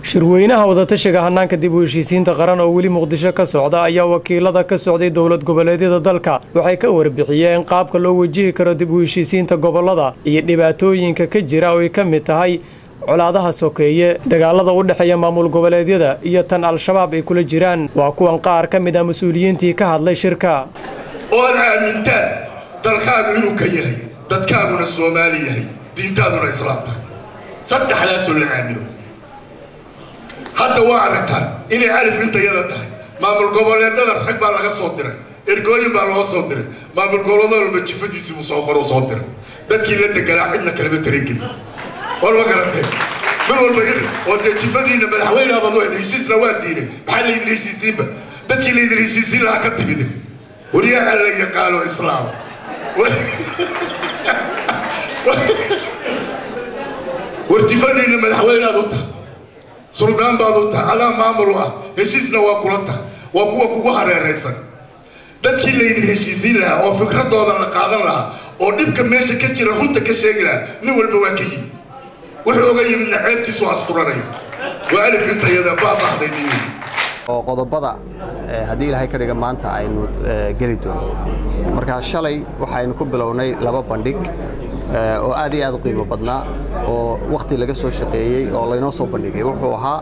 shirweynaha wadatashiga hanaanka dib u heshiisiinta qaran oo weli muqdisho ka socda ayaa wakiilada ka socday dowlad goboleedyada dalka waxay ka warbixiyeen qaabka loo wajihi karo dib u heshiisiinta gobollada iyo dhibaatooyinka ka jira oo ay ka mid tahay colaadaha sokeeye dagaalada u dhexeeya maamul goboleedyada iyo tan al-shabaab ay kula jiraan waa kuwan qaar ka mid ah mas-uuliyiintii ka hadlay shirka ood aamintaan dalkaagu inuu ka yahay dadkaaguna soomaali yahay diintaaduna islaam tahay saddexdaasoo la aamino hadda waa aragtaan inay alif intayada tahay maamul goboleedada rag baa laga soo diray ergooyin baa loo soo diray maamul goboleed walba jifadiisiibuu soo qoru soo diray dadkii la deganaa cidna kalama tarageli war ma garatee mid walba idin oo dee jifadiina madaxweyneabad u heshiisna waa diinay maxaa laydin heshiisiinba dadkii laydin heshiisiin lahaa ka timide waryaha la yaqaano islaam war jifadiina madaxweyneaad u tahay suldaan baad u tahay adaa maamul u ah heshiisna waa kula tahay waa kuwa kugu hareeraysan dadkii laydin heshiisiin lahaa oo fikradooda la qaadan lahaa oo dhibka meesha ka jira runta ka sheegi lahaa nin walba waa ka yimid wuxuu oga yimidna ceebtiisu asturanaya waa alif intayada baabahday nin oo qodobada haddii ilaahay ka dhiga maanta aynu geli doono markaa shalay waxaynu ku bilownay laba bandhig oo aad iyo aad u qiimo badnaa oo wakhti laga soo shaqeeyey oo laynoo soo bandhigay wuxuu ahaa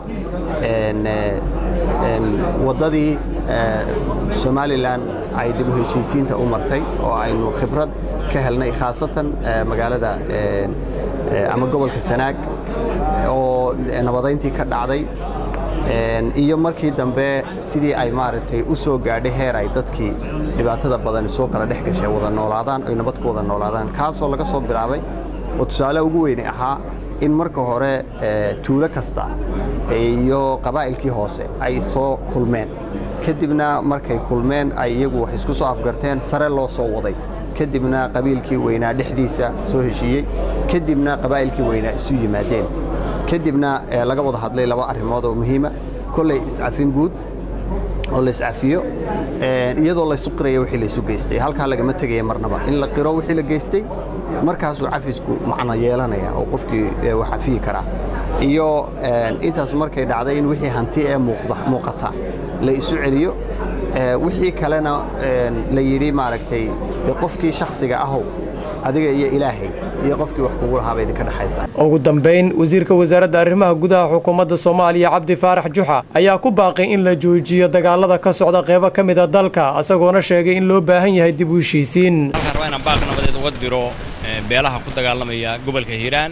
waddadii somalilan ay dib u heshiisiinta u martay oo aynu khibrad ka helnay khaasatan magaalada ama gobolka sanaag oo nabadayntii ka dhacday iyo markii dambe sidii ay maaragtay u soo gaadhay heer ay dadkii dhibaatada badan soo kala dhex gashay wada noolaadaan ay nabad ku wada noolaadaan kaasoo laga soo bilaabay oo tusaale ugu weyne ahaa in marka hore tuulo kasta iyo qabaa'ilkii hoose ay soo kulmeen kadibna markay kulmeen ay iyagu wax isku soo afgarteen sare loo soo waday kadibna qabiilkii weynaa dhexdiisa soo heshiiyey kadibna qabaa'ilkii weynaa isu yimaadeen kadibna laga wada hadlay laba arrimood oo muhiima kolley iscafin guud oo la iscafiyo iyadoo laysu qiraya wixii laysu geystay halkaa lagama tegaya marnaba in la qiro wixii la geystay markaasuu cafisku macno yeelanaya oo qofkii wax cafiyi karaa iyo intaas markay dhacday in wixii hanti ee muuqata la isu celiyo wixii kalena la yidhi maaragtay de qofkii shakhsiga ahow adiga iyo ilaahay iyo qofkii wax kugu lahaaba idinka dhexaysa ugu dambayn wasiirka wasaaradda arrimaha gudaha xukuumadda soomaaliya cabdi faarax juxa ayaa ku baaqay in la joojiyo dagaalada ka socda qeybo ka mid a dalka isagoona sheegay in loo baahan yahay dib u heshiisiin halkaan rabaa inaan baaq nabadeed uga diro beelaha ku dagaalamaya gobolka hiiraan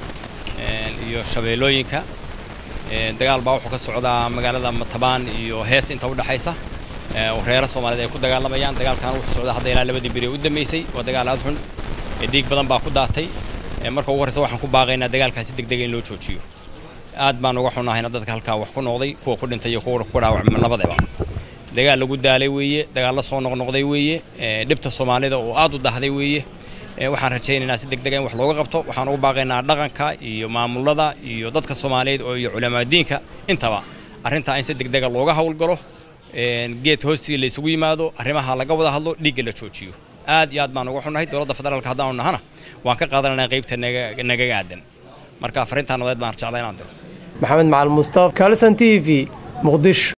iyo shabeellooyinka dagaal baa wuxuu ka socdaa magaalada matabaan iyo hees inta u dhexaysa reero soomaaliyeed ay ku dagaalamayaan dagaalkan wuxuu socdaa hadda ilaa labadii beri u dambaysay waa dagaal aad xun dhiig badan baa ku daatay marka ugu horreysa waxaan ku baaqaynaa dagaalkaasi degdega in loo joojiyo aad baan uga xunahayna dadka halkaa wax ku noqday kuwa ku dhintay iyo kuwa ku dhaawacmay labadaba dagaal lagu daalay weeye dagaal la soo noqnoqday weeye dhibta soomaalida oo aad u dahday weeye waxaan rajaynaynaa si degdega in wax looga qabto waxaan ugu baaqaynaa dhaqanka iyo maamulada iyo dadka soomaaliyeed oo iyo culamaadiinka intaba arrintaa in si degdega looga howlgalo geed hoostii la isugu yimaado arrimaha laga wada hadlo dhiigga la joojiyo aad iyo aad baan uga xunnahay dowladda federaalka haddaanu nahana waan ka qaadananaa qaybta nagaga aadan marka fariintaa nabadeed baan jeclaa inaan diro maxamed macalin mustaaf kalson t v muqdisho